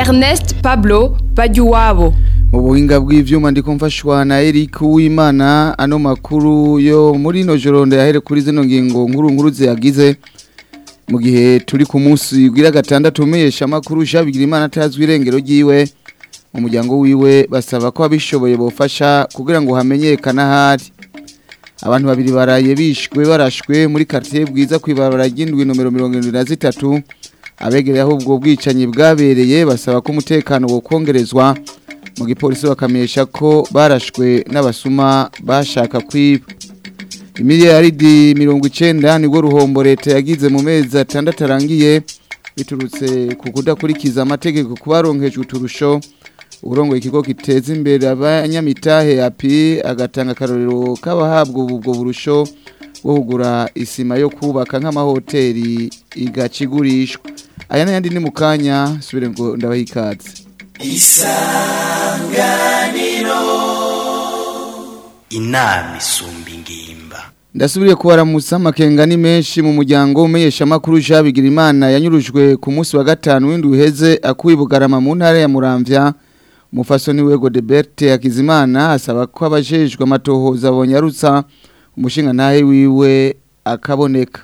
Ernest Pablo Bajuwabo mu buhinga bw'ivyuma ndiko mfashwa na Eric Uwimana ano makuru yo muri no joro ndahere kuri zino ngingo nkuru nkuru ziyagize mu gihe turi ku munsi gwira gatandatu umesha makuru shabigira imana atazwi irengero ryiwe mu muryango wiwe basaba ko abishoboye bofasha kugira ngo hamenyekana hari abantu babiri baraye bishwe barashwe muri quartier bwiza kwibarara ry'indwi nomero 73 abegereye aho ubwo bwicanyi bwabereye basaba ko umutekano wo kongerezwa mu gipolisi bakamenyesha ko barashwe n'abasuma bashaka kwiba imiliyaridi mirongo icenda nibwo ruhombo leta yagize mu mezi atandatu arangiye biturutse ku kudakurikiza amategeko ku baronkejwe uturusho uburongoye ikigo giteza imbere abanyamitahe api agatanga akarorero k'abahabwa ubwo burusho bwo kugura isima yo kubaka nk'amahoteli igacigurishwa aya n'ayandi ni mu kanya subire ngo ndabaha ikaze isanganiro inama isumba ingimba ndasubiriye kubaramutsa amakenga ni menshi mu muryango umenyesha amakuru Bigira imana yanyurujwe ku munsi wa gatanu w'indwi uheze akuye bugarama mu ntara ya muramvya umufasoni wego de Berthe Hakizimana asaba ko abajejwe amatohoza bonyarutsa umushinga ntahe wiwe akaboneka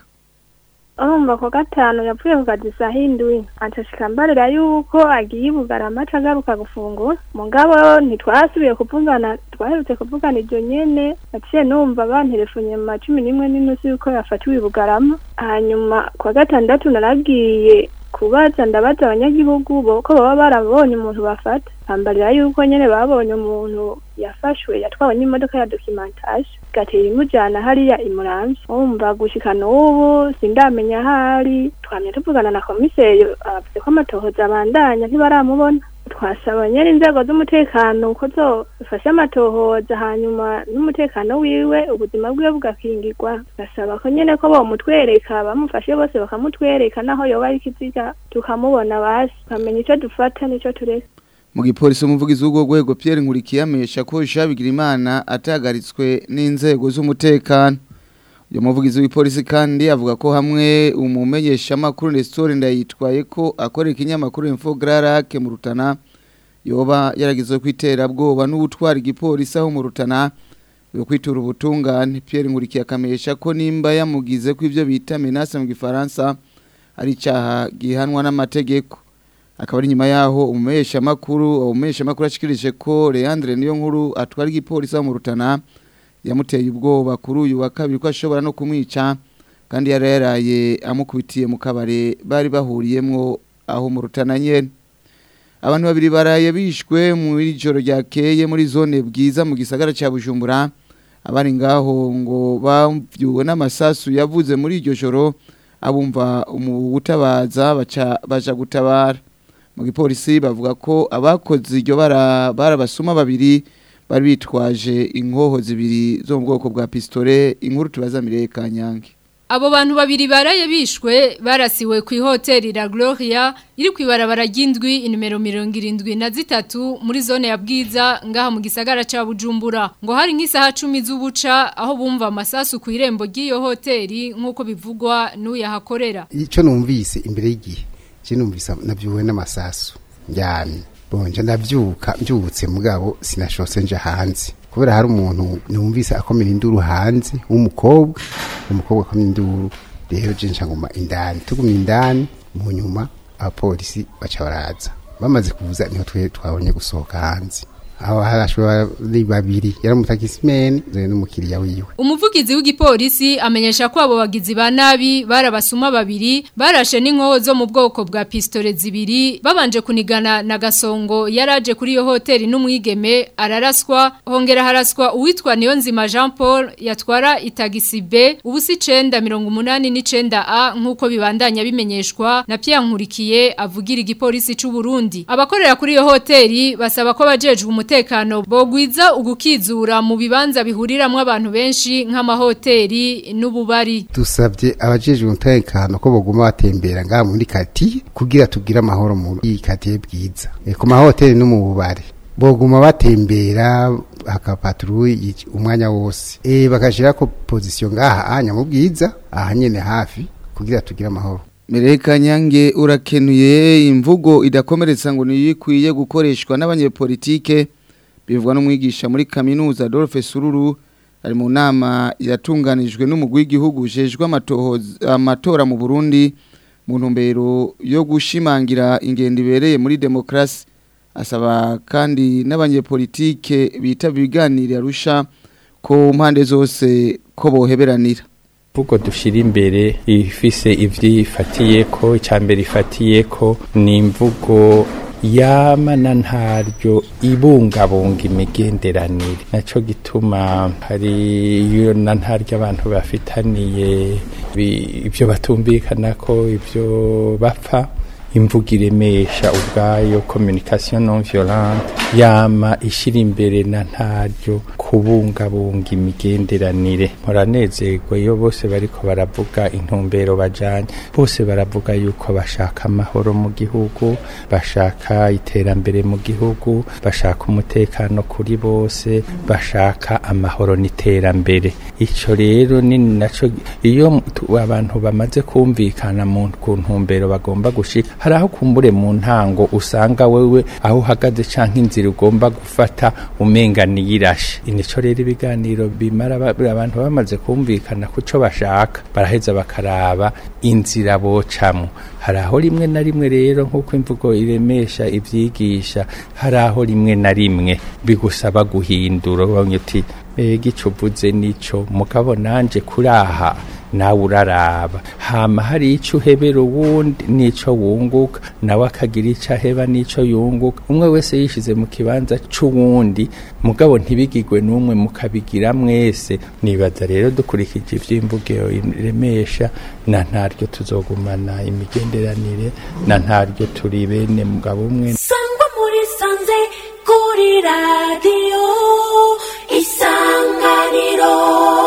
urumva ko gatanu yapfuye ku kazi saa hindwi acashika mbarira yuko agiye bugarama aca agaruka gufungura mugabo ntitwasubiye kuvugana twaherutse kuvugana iryo nyene naciye numva banterefonye mu macumi n'imwe n'inusu yuko yafatiwe i bugarama hanyuma kwa gatandatu naragiye kubaza ndabaza abanyagihugu bo ko baba barabonye umuntu bafata bambarira yuko nyene babonye umuntu yafashwe yatwawe n'imodoka ya documentage gatera imujana hariya imuramvye wumva gushika n'ubu sindamenya ahari twamye tuvugana na komiseri avuze ko amatohoza abandanya ntibaramubona twasaba nyene inzego z'umutekano ko zofasha amatohoza hanyuma n'umutekano wiwe ubuzima bwiwe bugakingirwa gasaba ko nyene ko bomutwereka bamufashe bose bakamutwereka naho yoba ari ikiziga tukamubona basi tukamenya ico dufata n'ico tureka mu gipolisi umuvugizi w'ubwo rwego Pierre Nkurikiye amenyesha ko Bigira imana atagaritswe n'inzego z'umutekano uyu muvugizi w'ipolisi kandi avuga ko hamwe umumenyesha makuru Nestor ndayitwaye ko akorera ikinyamakuru Info Grarake mu Rutana yoba yaragizwe kwitera bwoba n'ubutwara igipolisi aho mu Rutana yo kwitura ubutungane Pierre Nkurikiye akamenyesha ko nimba yamugize ko ivyo bita menace mu gifaransa ari icyaha gihanwa n'amategeko akaba ari nyuma yaho umumesha makuru umumesha makuru ashikirije ko Leandre niyo nkuru atwara igipolisi mu Rutana yamuteye ubwoba kuri uyu wa kabiri ko ashobora no kumwica kandi yari yaraye amukubitiye mu kabare bari bahuriyemwo aho mu Rutana nyene abantu babiri baraye bishwe mu ijoro ryakeye muri zone bwiza mu gisagara ca Bujumbura abari ngaho ngo bavyuwe n'amasasu yavuze muri iryo joro abumva umutabaza baca baja gutabara mu gipolisi bavuga ko abakoze iryo bara barabasuma babiri bari bitwaje inkoho zibiri zo mu bwoko bwa pistole inkuru tubaza Mireye Kanyange Abo bantu babiri baraye bishwe barasiwe ku hoteli La Gloria iri kwibarabara ry'indwi inimero 73 muri zone ya Bwiza ngaha mu gisagara ca Bujumbura ngo hari nk'isaha 10 z'ubuca aho bumva amasasu ku irembo ry'iyo hoteli nkuko bivugwa n'uyahakorera Ico numvise imbere y'igihe je numvise navyuwe n'amasasu njyamye bonje ndavyuka mbyutse mugabo sinashose nje hanze kubera hari umuntu numvise akomera induru hanze w'umukobwa umukobwa akomera induru rero je ncanguma indani tugumye indani mu nyuma abapolisi baca baraza bamaze kuvuza niho twe twabonye gusohoka hanze aho harashwe bari babiri yari umutakisimeni zere n'umukiriya wiwe umuvugizi w'igipolisi amenyesha ko abo bagizi ba nabi barabasuma babiri barashe n'inkoho zo mu bwoko bwa pistole zibiri babanje kunigana na gasongo yaraje kuri iyo hoteli n'umwigeme araraswa hongera haraswa uwitwa Niyonzima Jean Paul yatwara itagisi B ubusi 989 A nkuko bibandanya bimenyeshwa na Pierre Nkurikiye avugira igipolisi c'u Burundi abakorera kuri iyo hoteli basaba ko bajejwe umutekano bogwiza ugukizura mu bibanza bihuriramwo abantu benshi nk'amahoteli n'ububari dusabye abajejwe umutekano ko boguma batembera ngaha muri kati kugira tugire amahoro mu iyi kati bwiza e, ku mahoteli no mu bubari boguma batembera hakapatruye umwanya wose e, bakashira ko position ngaha anya mu bwiza aha nyene hafi kugira tugire amahoro Mereka nyange urakenuye imvugo idakomeretsa ngo niyikwiye gukoreshwa n'abanyepolitike bivugwa n'umwigisha muri kaminuza Adolphe Sururu ari mu nama yatunganijwe n'umugwi w'igihugu ujejwe amatohoza- amatora mu Burundi mu ntumbero yo gushimangira ingendo ibereye muri demokrasi asaba kandi n'abanyepolitike bitaba ibiganiro arusha ko mpande zose ko boheberanira Vugo dushira imbere ifise ivyifatiye ko icambere ifatiye ko ni imvugo yamana ntaryo ibungabunga imigenderanire naco gituma hari iyo na ntaryo abantu bafitaniye bi- ivyo batumvikana ko ivyo bapfa imvugo iremesha ubwayo communication non violente yama ishira imbere na ntaryo kubungabunga imigenderanire muranezerwa iyo bose bariko baravuga intumbero bajanye bose baravuga yuko bashaka amahoro mu gihugu bashaka iterambere mu gihugu bashaka umutekano kuri bose bashaka amahoro n'iterambere ico rero ni naco iyo tu- abantu bamaze kumvikana mu ku ntumbero bagomba gushika hari aho kumbure mu ntango usanga wewe aho uhagaze canke inzira ugomba gufata umenga niyirashe nico rero ibiganiro bimara ba- abantu bamaze kumvikana ku co bashaka baraheza bakaraba inzira bocamwo hari aho rimwe na rimwe rero nk'uko imvugo iremesha ivyigisha hari aho rimwe na rimwe bigusaba guhindura ubonye uti mbega ico uvuze nico mugabo nanje kuraha nawe uraraba hama hari ico uhebera uwundi nico wunguka nawe akagira ico aheba nico yunguka umwe wese yishize mu kibanza c'uwundi mugabo ntibigirwe n'umwe mukabigira mwese nibaza rero dukurikije ivy'imvugo iremesha na ntaryo tuzogumana imigenderanire na ntaryo turi bene mugabo umwe sangwa muri sanze kuri radiyo isanganiro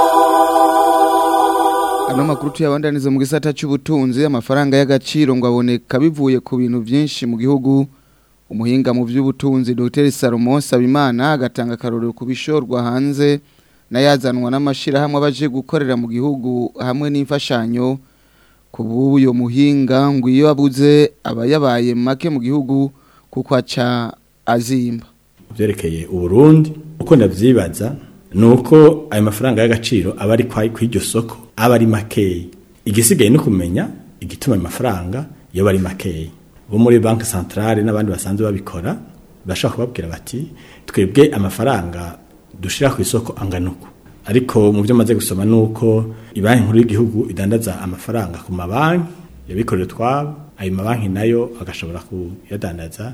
Ano makuru tuyabandaniza mu gisata cy'ubutunzi amafaranga y'agaciro ngo aboneka bivuye ku bintu byinshi mu gihugu umuhinga mu by'ubutunzi Dr Salomon Sabimana agatanga akarorero ku bishorwa hanze n'ayazanwa n'amashirahamwe abaje gukorera mu gihugu hamwe n'imfashanyo ku bw'uyo muhinga ngo iyo abuze aba yabaye make mu gihugu kuko aca azimba byerekeye uburundi uko ndavyibaza ni uko ayo mafaranga y'agaciro aba ari kwa kw'iryo soko aba ari makeyi igisigaye ni kumenya igituma ayo mafaranga yoba ari makeyi bo muri banki centrale n'abandi basanzwe babikora bashobora kubabwira bati twebwe amafaranga dushira ku isoko angana uku ariko mu byo maze gusoma ni uko ibanki nkuru y'igihugu idandaza amafaranga ku mabanki yabikorera utwabo ayo mabanki nayo agashobora kuyadandaza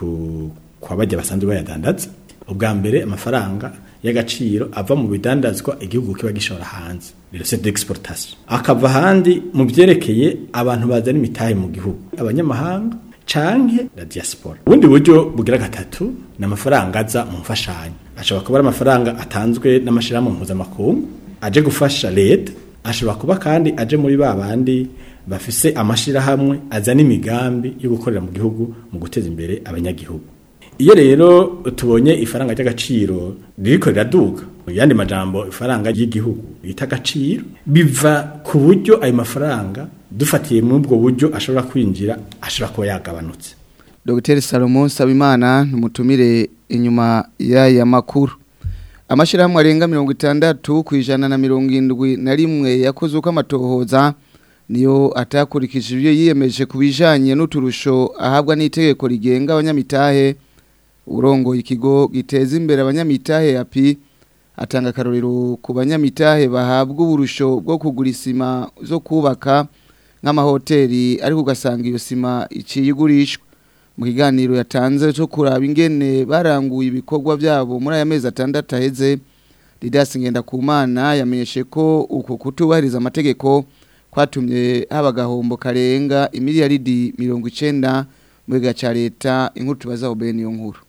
ku kwa bajya basanzwe bayadandaza ubwa mbere amafaranga y'agaciro ava mu bidandazwa igihugu kiba gishora hanze c'est d'exportation akava handi mu byerekeye abantu bazana imitahe mu gihugu abanyamahanga canke la diaspora ubundi buryo bugira gatatu ni amafaranga aza mu mfashanyo ashobora kuba ari amafaranga atanzwe n'amashirahamwe mpuzamakungu aje gufasha leta ashobora kuba kandi aje muri ba bandi bafise amashirahamwe azana imigambi yo gukorera mu gihugu mu guteza imbere abanyagihugu iyo rero tubonye ifaranga ry'agaciro ririko riraduga mu yandi majambo ifaranga ry'igihugu bita agaciro biva ku buryo ayo mafaranga dufatiye muri ubwo buryo ashobora kwinjira ashobora kuba yagabanutse Dr Salomon Sabimana numutumire inyuma y'aya makuru amashirahamwe arenga mirongo itandatu ku ijana na mirongo indwi na rimwe yakoze uko amatohoza niyo atakurikije ibyo yiyemeje ku bijanye n'uturusho ahabwa n'itegeko rigenga abanyamitahe urongoye ikigo giteza imbere abanyamitahe yapi atanga akarorero ku banyamitahe bahabwa uburusho bwo kugura isima zo kubaka nk'amahoteli ariko ugasanga iyo sima iciye igurishwa mu kiganiro yatanze cyo kuraba ingene baranguye ibikorwa byabo muri aya mezi atandatu aheze Didas Ngendakumana yamenyeshe ko uko kutubahiriza amategeko kwatumye haba agahombo karenga imiliyaridi mirongo icenda mu giga ca leta inkuru tubazaho bene iyo nkuru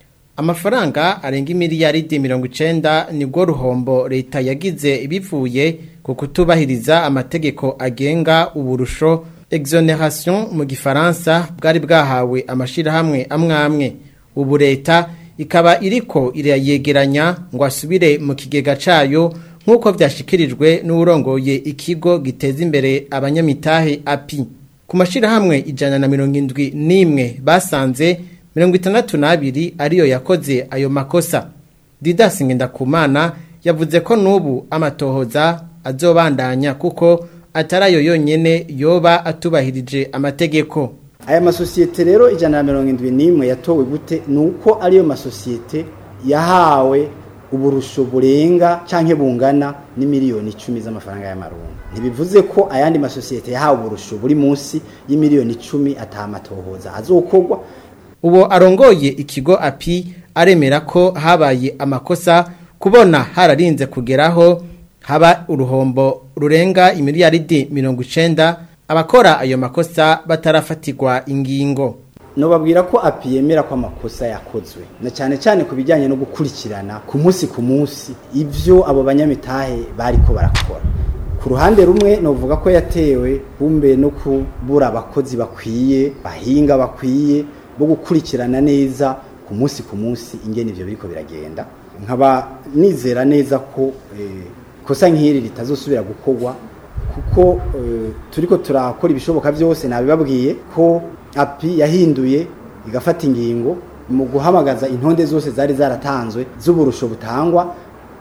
amafaranga arenga imiliyaridi mirongo icenda nibwo ruhombo leta yagize bivuye ku kutubahiriza amategeko agenga uburusho exoneration mu gifaransa bwari bwahawe amashirahamwe amwe amwe ubu leta ikaba iriko irayegeranya ngo asubire mu kigega cayo nk'uko vyashikirijwe n'urongoye ikigo giteza imbere abanyamitahe api ku mashirahamwe ijana na mirongo indwi n'imwe basanze mirongo itandatu n'abiri ariyo yakoze ayo makosa didasi ngendakumana yavuze ko n'ubu amatohoza azobandanya kuko atari ayo yonyene yoba atubahirije amategeko aya masosiyete rero ijana na mirongo indwi n'imwe yatowe gute ni uko ariyo masosiyete yahawe uburusho burenga canke bungana n'imiliyoni icumi z'amafaranga y'amarundi ntibivuze ko ayandi masosiyete yahawe uburusho buri munsi y'imiliyoni icumi atamatohoza azokorwa uwo arongoye ikigo api aremera ko habaye amakosa kubona hararinze kugeraho haba uruhombo rurenga imiliyaridi mirongo icenda abakora ayo makosa batarafatirwa ingingo nobabwira ko api yemera ko amakosa yakozwe na cyane cyane ku bijyanye no gukurikirana ku munsi ku munsi ibyo abo banyamitahe bariko barakora ku ruhande rumwe novuga ko yatewe bumbe no kubura abakozi bakwiye bahinga bakwiye bo gukurikirana neza ku munsi ku munsi ingene ivyo biriko biragenda nkaba nizera neza ko kosa nk'iri ritazosubira gukorwa kuko turiko turakora ibishoboka byose nabibabwiye ko api yahinduye igafata ingingo mu guhamagaza intonde zose zari zaratanzwe z'uburusho butangwa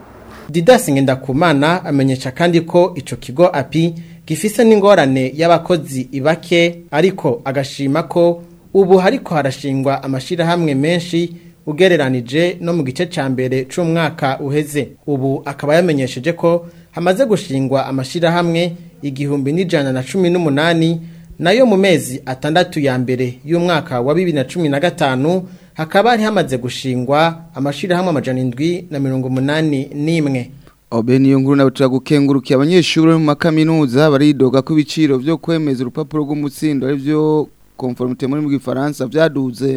didasi ngendakumana amenyesha kandi ko ico kigo api gifise n'ingorane y'abakozi ibake ariko agashima ko ubu hariko harashingwa amashirahamwe menshi ugereranije no mu gice ca mbere c'umwaka uheze ubu akaba yamenyesheje ko hamaze gushingwa amashirahamwe igihumbi n'ijana na cumi n'umunani nayo mu mezi atandatu ya mbere y'umwaka wa bibiri na cumi na gatanu hakaba hari hamaze gushingwa amashirahamwe amajana indwi na mirongo umunani n'imwe Obe niyo nkuru nawe turagukengurukiye abanyeshuri bo mu makaminuza baridoga ko ibiciro byo kwemeza urupapuro rw'umutsindo ari byo conformité muri mu gifaransa byaduze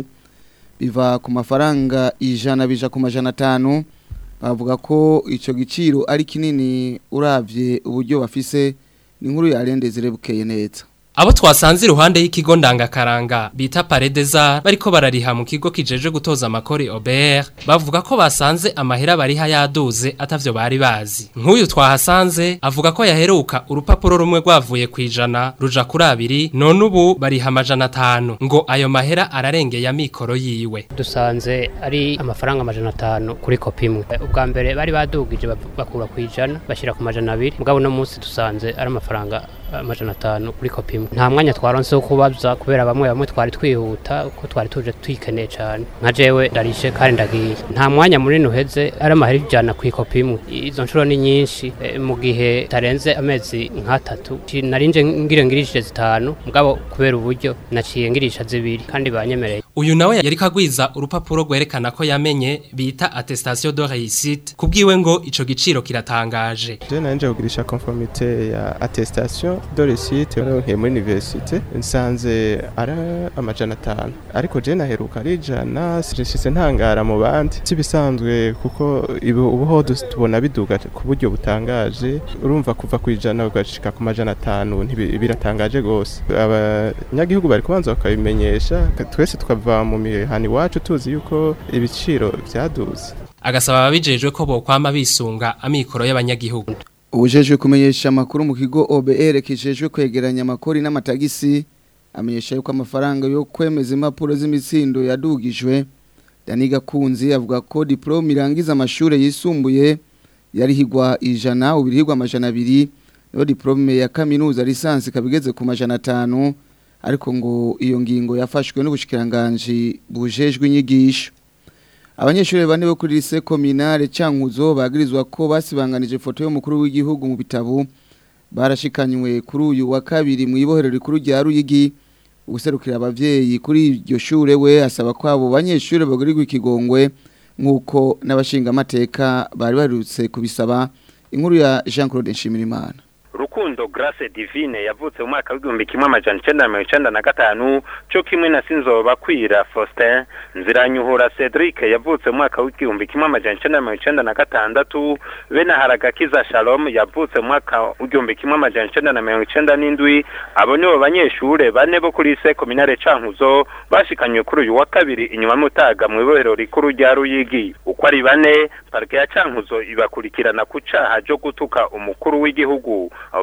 biva ku mafaranga ijana bija ku majana atanu bavuga ko icyo giciro ari kinini uravye uburyo bafise ni nkuru yarendezere bukeye neza Abo twasanze iruhande y'ikigo ndangakaranga bita Paredeza bariko barariha mu kigo kijeje gutoza amakori Aubert bavuga ko basanze amahera bariha yaduze atavyo bari bazi. Nk'uyu twahasanze avuga ko yaheruka urupapuro rumwe rwavuye kwijana ruja kuri abiri none ubu bariha amajana atanu ngo ayo mahera ararengeye amikoro yiwe. Dusanze ari amafaranga amajana atanu kuri kopi imwe. Ubwa mbere bari badugije bakura kwijana bashira ku majana abiri mugabo no munsi dusanze ari amafaranga amajana atanu kuri kopi imwe nta mwanya twaronse wo kubaza kubera bamwe bamwe twari twihuta ko twari tuje twikeneye cyane nka jewe ndarishe kandi ndagiye nta mwanya munini uheze ari amahera ijana ku ikopi imwe izo nshuro ni nyinshi e, mu gihe tarenze amezi nk'atatu narinje ngire ngirishije zitanu mugabo kubera uburyo naciye ngirisha zibiri kandi banyemereye uyu nawe yari kagwiza urupapuro rwerekana ko yamenye bita attestation de réussite kubwiwe ngo ico giciro kiratangaje je nanje kugirisha conformité ya attestation de réussite nke muri université nsanze ara amajana atanu ariko je naheruka ari ijana sishise ntangara mu bandi sibisanzwe kuko ubuho tubona biduga ku buryo butangaje urumva kuva ku ijana ugashika ku majana atanu biratangaje gose abanyagihugu bari kubanza bakabimenyesha twese tukava mu mihani iwacu tuzi yuko ibiciro vyaduze agasaba ababijejwe ko bokwama bisunga amikoro y'abanyagihugu ubujejwe kumenyesha amakuru mu kigo OBR kijejwe kwegeranya amakori n'amatagisi amenyesha yuko amafaranga yo kwemeza impapuro z'imitsindo yadugijwe Daniga Kunzi avuga ko diplome irangiza amashure yisumbuye yarihigwa ijana ubirihigwa amajana abiri no diplome ya kaminuza lisansi kabigeze ku majana atanu ariko ngo iyo ngingo yafashwe n'ubushikiranganje bujejwe inyigisho abanyeshuri bane bo kuri lycée communale Cankuzo bagirizwa ko basibanganije foto y'umukuru w'igihugu mu bitabo barashikanywe kuri uyu wa kabiri mu ibohero rikuru rya Ruyigi ubuserukira abavyeyi kuri iryo shure we asaba ko abo banyeshuri bagurirwa ikigongwe nkuko n'abashinga amateka bari barutse kubisaba inkuru ya Jean Claude Nshimirimana Rukundo Grace Divine yavutse mu mwaka w'igihumbi kimwe amajana icenda na mirongo icenda na gatanu co kimwe na Sinzoba Kwira Faustin Nziranyuhura Cedric yavutse mu mwaka w'igihumbi kimwe amajana icenda na mirongo icenda na gatandatu bene Haragakiza Shalom yavutse mu mwaka w'igihumbi kimwe amajana icenda na mirongo icenda n'indwi abo nibo banyeshure bane bo kuri lycée communale Cankuzo bashikanywe kuri uyu wa kabiri inyuma mutaga mu ibohero rikuru rya Ruyigi uko ari bane parke ya Cankuzo ibakurikirana ku caha co gutuka umukuru w'igihugu abo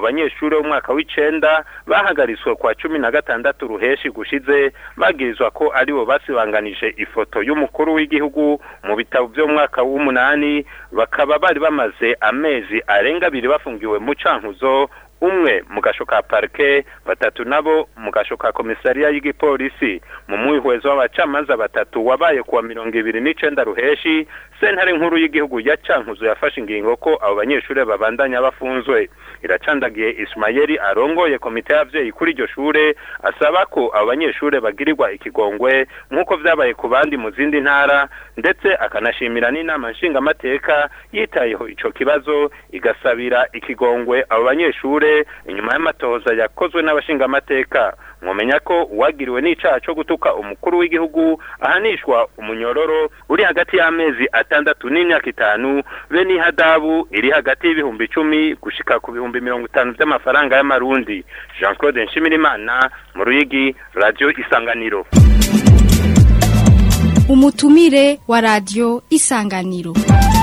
banyeshuri bo mwaka w'icenda bahagaritswe kwa cumi na gatandatu ruheshi gushize bagirizwa ko aribo basibanganije ifoto y'umukuru w'igihugu mu bitabo byo mu mwaka w'umunani bakaba bari bamaze amezi arenga abiri bafungiwe mu cankuzo umwe mu gasho ka parke batatu nabo mu gasho ka komisariya y'igipolisi mu mwihwezo w'abacamanza batatu wabaye kuwa mirongo ibiri n'icenda ruheshi sentare nkuru y'igihugu ya cankuzo yafashe ingingo ko abo banyeshure babandanya bafunzwe iracandagiye ismayeli arongoye komite y'abavyeyi kuri iryo shure asaba ko abo banyeshure bagirirwa ikigongwe nk'uko vyabaye ku bandi mu zindi ntara ndetse akanashimira n'inama nshingamateka yitayeho ico kibazo igasabira ikigongwe abo banyeshure inyuma y'amatohoza yakozwe n'abashingamateka mwomenya ko uwagiriwe n'icaha co gutuka umukuru w'igihugu ahanishwa umunyororo uri hagati y'amezi atandatu n'imyaka itanu be n'ihadabu iri hagati y'ibihumbi icumi gushika ku bihumbi mirongo itanu vy'amafaranga y'amarundi jean claude nshimirimana mu ruyigi radio isanganiro umutumire wa radio isanganiro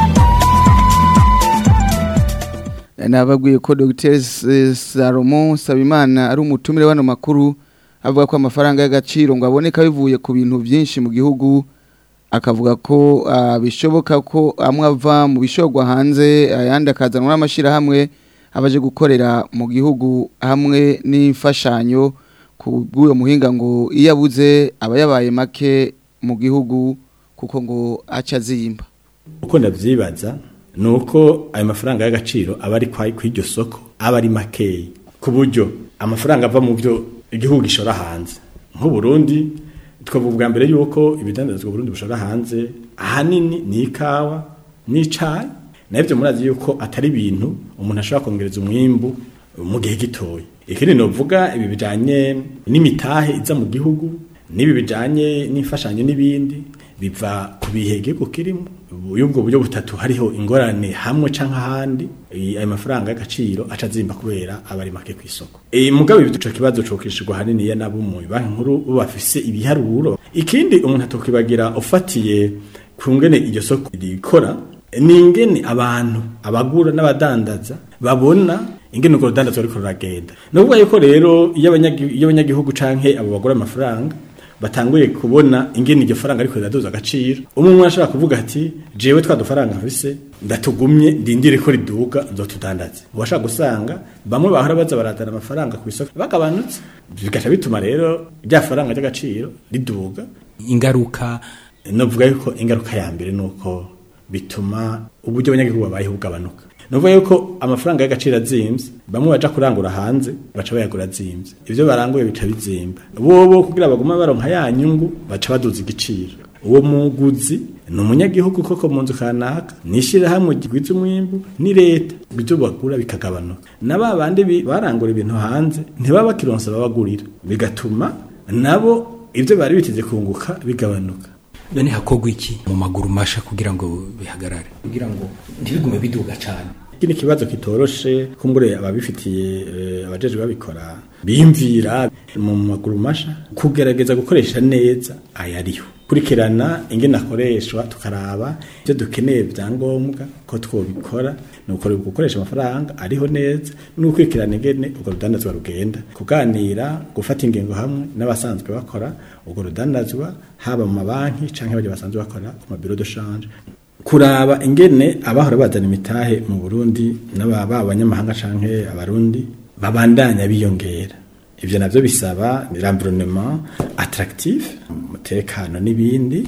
nababwiye ko Dr Salomon Sabimana ari umutumire wano makuru avuga ko amafaranga y'agaciro ngo aboneka bivuye ku bintu byinshi mu gihugu akavuga ko bishoboka ko amwe ava mu bishogwa hanze ayandi akazanwa n'amashyirahamwe abaje gukorera mu gihugu hamwe n'imfashanyo ku bw'uwo muhinga ngo iyo abuze aba yabaye make mu gihugu kuko ngo aca aziyimba uko ndabyibaza ni uko ayo mafaranga y'agaciro aba ari ku iryo soko aba ari makeya ku buryo amafaranga ava mu byo igihugu gishora hanze nk'uburundi twavuga bwa mbere yuko ibidandazwa Burundi bushora hanze ahanini ni ikawa n'icayi nabyo murazi yuko atari ibintu umuntu ashobora kongereza umwimbu mu gihe gitoya ikindi novuga ibi bijanye n'imitahe iza mu gihugu n'ibi bijanye n'imfashanyo n'ibindi biva ku bihege kirimo y'ubwo buryo butatu hariho ingorane hamwe canke ahandi ayo mafaranga y'agaciro aca azimba kubera aba ari make ku isoko e, mugabe ico kibazo cokishirwa hanini ya nabo mu banki nkuru bafise ibiharuro ikindi umuntu atokibagira ufatiye ku ngene iryo soko rikora ni ingene abantu abagura n'abadandaza babona ingene urwo rudandazwa ruriko ruragenda ni ukuvuga yuko rero iyo abanyagihugu canke abo bagura amafaranga batanguye kubona ingene iryo faranga ariko riraduza agaciro umwe umwe ashobora kuvuga ati jewe twa dufaranga mfise ndatugumye ndindire ko riduga nzotudandaze uwashaka gusanga bamwe bahora baza baradana amafaranga ku isoko bagabanutse bigaca bituma rero rya faranga ry'agaciro riduga ingaruka novuga yuko ingaruka ya mbere nuko bituma uburyo abanyagihugu babayeho bugabanuka nuvuga yuko amafaranga y'agaciro azimvye bamwe baja kurangura hanze baca bayagura azimvye ivyo baranguye bica bizimba bobo kugira baguma baronka ya nyungu baca baduza igiciro uwo muguzi ni umunyagihugu koko mu nzu kanaka nishirahamwe gigwiza umwimbu ni leta ibyo bagura bikagabanuka na ba bandi barangura ibintu hanze ntibaba bakironsa babagurira bigatuma nabo ibyo bari biteze kunguka bigabanuka none hakogwa iki mu maguru masha kugira ngo bihagarare kugira ngo ntibigume biduga cyane kini kibazo kitoroshe kumbure ababifitiye abajeje babikora bimvira mu maguru masha kugerageza gukoresha neza ayariho kurikirana ingene akoreshwa tukaraba ibyo dukeneye byangombwa ko twobikora ni gukoresha amafaranga ariho neza no gukurikirana ingene urwo rudandazwa rugenda kuganira gufata ingingo hamwe n'abasanzwe bakora urwo rudandazwa haba mu mabanki cyangwa abajya basanzwe bakora ku mabiro de change kuraba ingene abahora bazana imitahe mu Burundi n'ababa abanyamahanga canke abarundi babandanya biyongera ivyo navyo bisaba l'environnement attractif umutekano n'ibindi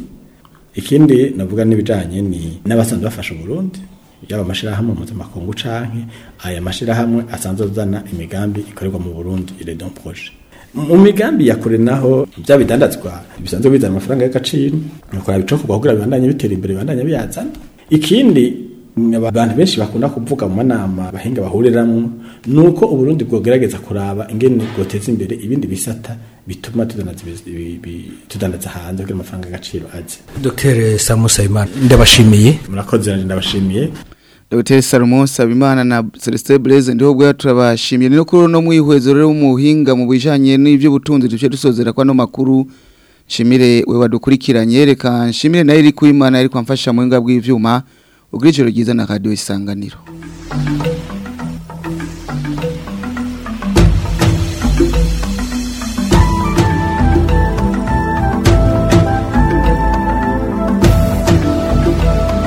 ikindi navuga n'ibijanye ni n'abasanzwe bafasha Burundi yaba amashirahamwe mpuzamakungu canke aya mashirahamwe asanzwe azana imigambi ikorerwa mu Burundi ile don projet mu migambi ya kure naho bya bidandazwa bisanzwe bizana amafaranga y'agaciro nukora bicoka kugira bibandanye bitera imbere bibandanye biyazana ikindi abantu benshi bakunda kuvuga mu manama bahinga bahuriramwo nuko uburundi bwogerageza kuraba ingene bwoteza imbere ibindi bisata bituma tudandaza hanze kugira amafaranga y'agaciro aze Dr Samu Saimana ndabashimiye murakoze ndabashimiye Dr Salomon Sabimana na Celestin Blaise ndiho bwa turabashimiye no kuri no mwihwezo rero umuhinga mu bijanye n'ivyo butunzi duce dusozera kwa no makuru shimire we wadukurikiranye reka nshimire nayo iri kuimana iri kwamfasha mu hinga bw'ivyuma ubwijoro ryiza na radio isanganiro